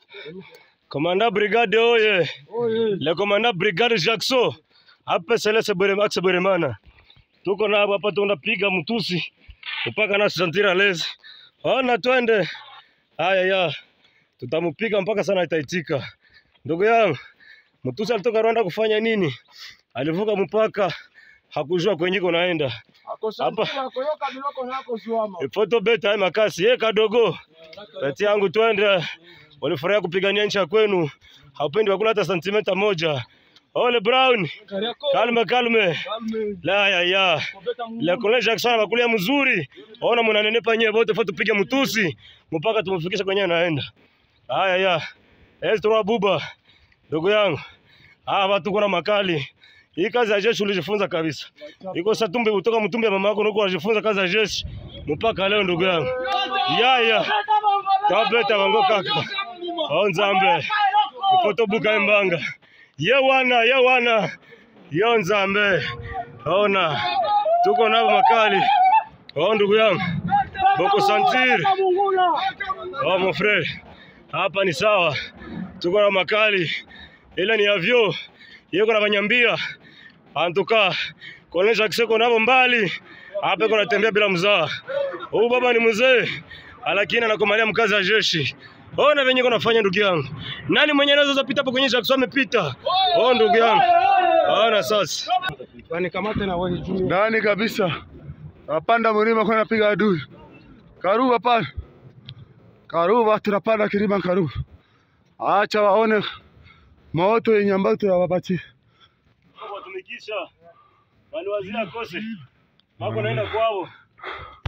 Komanda brigade oye. Le komanda brigade Jackson. Hapa Selese Bweremax Bweremana. Tuko na hapa tunapiga mtusi mpaka na santira lezi. Ona twende. Haya ya. Tutamupiga mpaka sana itaitika. Ndugu yangu, mtusi alitoka Rwanda kufanya nini? Alivuka mpaka hakujua kwenye kunaenda. Hapa ifoto beta hai makasi ye kadogo peti yangu twende. Walifurahia kupigania nchi ya kwenu, haupendi wakula hata sentimeta moja. Ole Brown, kalme kalme. La ya ya. Le Colonel Jackson anakulia mzuri. Ona mnanenepa nyewe wote fa tupige mtusi mpaka tumfikisha kwenye anaenda. Haya ya. Estro Buba. Ndugu yangu. Ah, watu kuna makali. Hii kazi ya jeshi ulijifunza kabisa. Iko satumbe kutoka mtumbe ya mama yako nuko unajifunza kazi ya jeshi mpaka leo ndugu yangu. Ya ya. Tabeta bango kaka. Oh nzambe. Ifoto buka mbanga. Ye wana, ye wana. Yo nzambe. Ona. Tuko nao makali. Oh ndugu yangu. Boko sentir. Oh mon frère. Hapa ni sawa. Tuko na makali. Ile ni avyo. Yeko na banyambia. Antuka. Konesha kiseko nabo mbali. Hapa kuna tembea bila mzaa. Huyu baba ni mzee. Lakini anakomalia mkazi wa jeshi. Ona venye kunafanya ndugu yangu. Nani mwenye anaweza pita hapo kwenye Jackson amepita? Oh ndugu yangu. Ona sasa. Wanikamate na wewe juu. Ndani kabisa. Napanda mlima kwenda piga adui. Karuba pale. Karuba tunapanda kilima Karuba. Acha waone moto yenye ambayo tunawapatia. Watumikisha. Waliwazia kose. Wako naenda kwao.